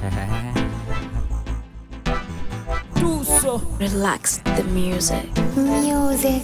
Tuso Relax the music. Music.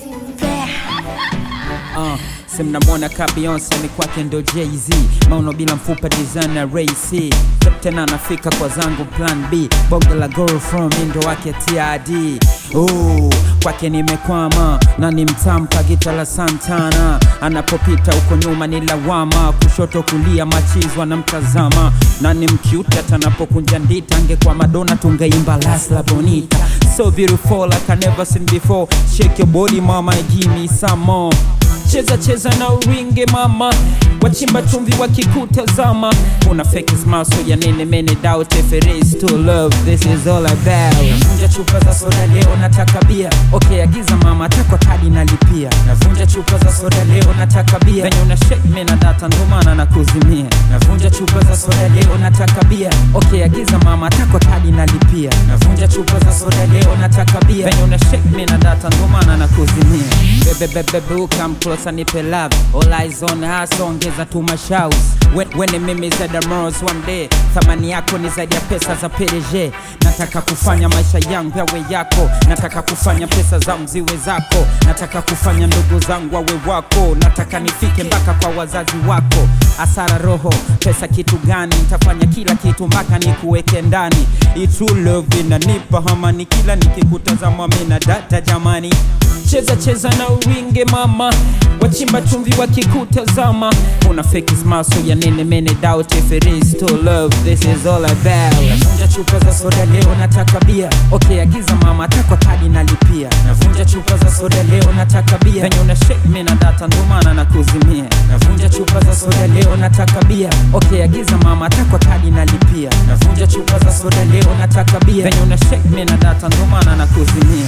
uh, si mnamwona ka Beyonce ni kwake ndo Jay-Z mauno bila mfupa designer Ray C tena anafika kwa zangu plan B bonge la girl from ndo wake TID oh, kwake nimekwama na ni mtamu kagita la Santana anapopita huko nyuma ni lawama kushoto kulia machizwa na mtazama na ni mcute hata anapokunja ndita angekuwa Madonna tungeimba Las La Bonita so beautiful like I never seen before shake your body mama and give me some more cheza cheza na uringe mama wachimba chumvi wakikutazama una fake smile so ya nene mene doubt if it is to love this is all about navunja chupa za soda leo nataka bia okay agiza mama takwa kadi nalipia navunja chupa za soda leo nataka bia venye una shake mimi na data ndo maana nakuzimia navunja chupa za soda leo nataka bia okay agiza mama takwa kadi nalipia navunja chupa za soda leo nataka bia venye una shake mimi na data ndo maana nakuzimia bebe bebe bebe come closer nipe love all eyes on us ongeza tu mashaus wene mimi zaidi ya Mars one day thamani yako ni zaidi ya pesa za PDG nataka kufanya maisha yangu yawe yako nataka kufanya pesa zangu ziwe zako nataka kufanya ndugu zangu wawe wako nataka nifike mpaka kwa wazazi wako asara roho pesa kitu gani nitafanya kila kitu mpaka nikuweke ndani Hii true love inanipa hamani kila nikikutazama mimi na data jamani cheza cheza na uwinge mama wachimba chumvi wakikutazama una fake smile so ya nene mene doubt if it is to love this is all about navunja chupa za soda leo nataka bia okay agiza mama takwa kadi nalipia navunja chupa za soda leo nataka bia venye una shake mimi na data ndo maana nakuzimia navunja chupa za soda leo nataka bia okay agiza mama takwa kadi nalipia navunja chupa za soda leo nataka bia venye una shake mimi na data ndo maana nakuzimia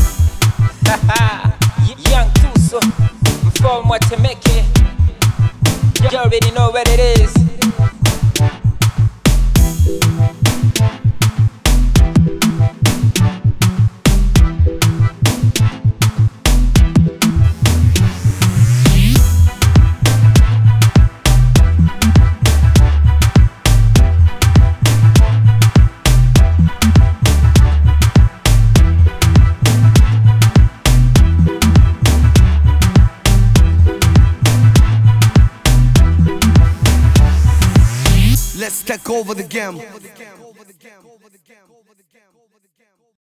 Young Tuso, mfalme wa Temeke. You already know what it is. Let's take over the game.